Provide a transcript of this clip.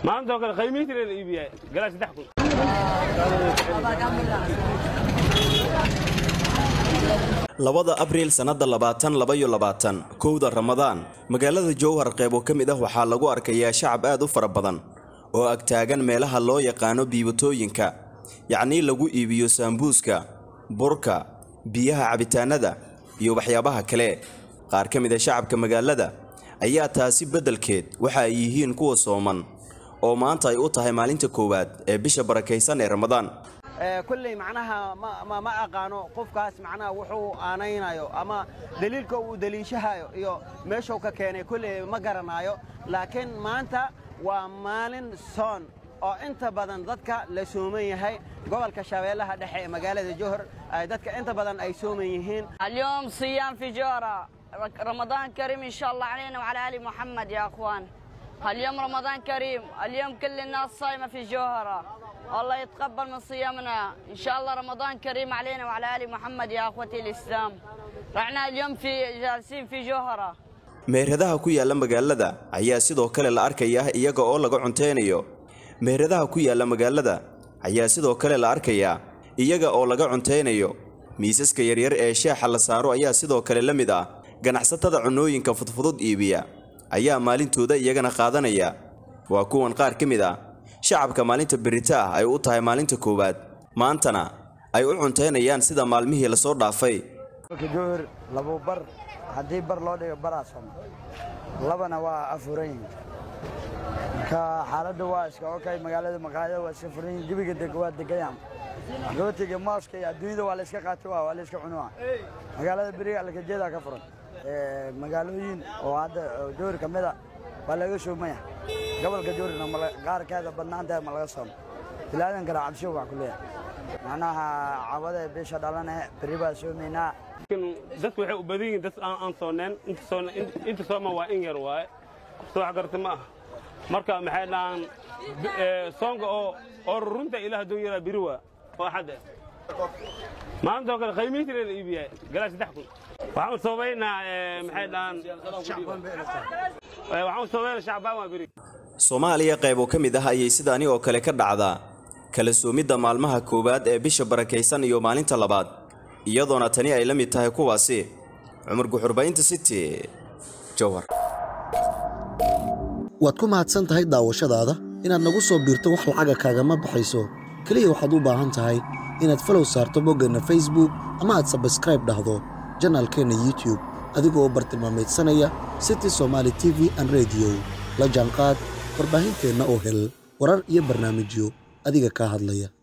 maanta oo kale qiimihiisa la iibiyay galaa saddex kun labada abriil sannadda labaatan labayo labaatan kowda ramadaan magaalada jowhar qeybo ka mid ah waxaa lagu arkayaa shacab aad u fara badan oo agtaagan meelaha loo yaqaano biibatooyinka yacnii lagu iibiyo saambuuska burka biyaha cabitaanada iyo waxyaabaha kale qaar ka mid a shacabka magaalada ayaa taasi beddelkeed waxa ay yihiin kuwa sooman oo maanta ay u tahay maalinta koowaad ee bisha barakaysan ee ramadaan kulley macnaha ma ma aqaano qofkaas macnaha wuxuu aanaynayo ama daliilka uu daliishahayo iyo meeshuu ka keenay kulley ma garanaayo laakiin maanta waa maalin soon oo inta badan dadka la sooman yahay gobolka shabeellaha dhexe ee magaalada johor dadka inta badan ay sooman yihiin اليوم صيام في جورة رمضان كريم إن شاء الله علينا وعلى آل محمد يا أخوان اليوم رمضان كريم اليوم كل الناس صايمة في جوهرة الله يتقبل من صيامنا إن شاء الله رمضان كريم علينا وعلى آل محمد يا أخوتي الإسلام رحنا اليوم في جالسين في جوهرة meheradaha ku yaalla magaalada ayaa sidoo kale la arkayaa iyaga oo laga cunteynayo meheradaha ku yaalla magaalada ayaa sidoo kale la arkayaa iyaga oo laga cunteynayo miisaska yaryar ee shaaxa la saaro ayaa sidoo kale la mid ah ganacsatada cunnooyinka fudfudud iibiya ayaa maalintooda iyagana qaadanaya waa kuwan qaar ka mid ah shacabka maalinta berita ah ay u tahay maalinta koowaad maantana ay u cunteynayaan sida maalmihii lasoo dhaafay johor labo bar haddii bar loo dhigo baraa sooma labana waa afuran yihin marka xaaladda waa iska okay magaalada maqaayada waa iska furan yihin gebiga deg waa degayaan rootiga mooska iyo adduunyada waa la iska qaati waa waa la iska cunua magaalada beriga alkajeedaa ka furan magaalooyin oo hadda johor ka mida waa laga soomaya gobolka johorna qaarkeeda badnaanteed ma laga soomo bilaadan kale cabsho wax ku leeyahay macnaha cawada bisha dhalane beri baa soomaynaa dadku waxay u badan yihiin dad aan aan sooneen inta soon inta sooma waa in yar waaye soo wax garta ma aha marka maxay dhahaan soonka oo oo runta ilaah doon yaraa biri waa oo xadda maanta oo kale qiimihiisa la iibiyay galaa saddex kun waxaan soobaynaa maxay dhahaan waxaan soobaynaa shacbaan waa biri soomaaliya qaybo ka mid ah ayay sidaani oo kale ka dhacdaa kala soomidda maalmaha koowaad ee bisha barakaysan iyo maalinta labaad iyadoona tani ay la mid tahay kuwaasi cumar guxurbaynta city jowhar waad ku mahadsan tahay daawashadaada inaad nagu soo biirto wax lacaga kaagama baxayso keliya waxaad u baahan tahay inaad falow saarto boggeenna facebook ama aad sabskraib dhahdo janaalkeenna youtube adigoo u bartilmaamaydsanaya city somaali t v an rediyo la jaanqaad warbaahinteenna oo hel warar iyo barnaamijyo adiga kaa hadlaya